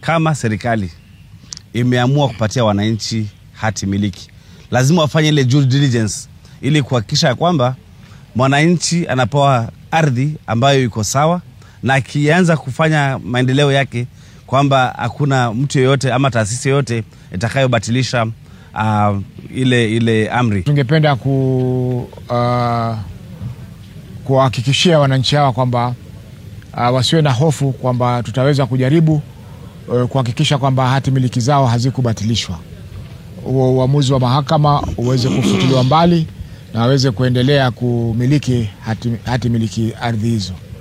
kama serikali imeamua kupatia wananchi hati miliki, lazima wafanye ile due diligence ili kuhakikisha ya kwamba mwananchi anapewa ardhi ambayo iko sawa, na akianza kufanya maendeleo yake kwamba hakuna mtu yeyote ama taasisi yoyote itakayobatilisha uh, ile, ile amri. Tungependa ku uh, kuwahakikishia wananchi hawa kwamba uh, wasiwe na hofu kwamba tutaweza kujaribu uh, kuhakikisha kwamba hati miliki zao hazikubatilishwa. Huo uamuzi wa mahakama uweze kufutiliwa mbali na waweze kuendelea kumiliki hati, hati miliki ardhi hizo.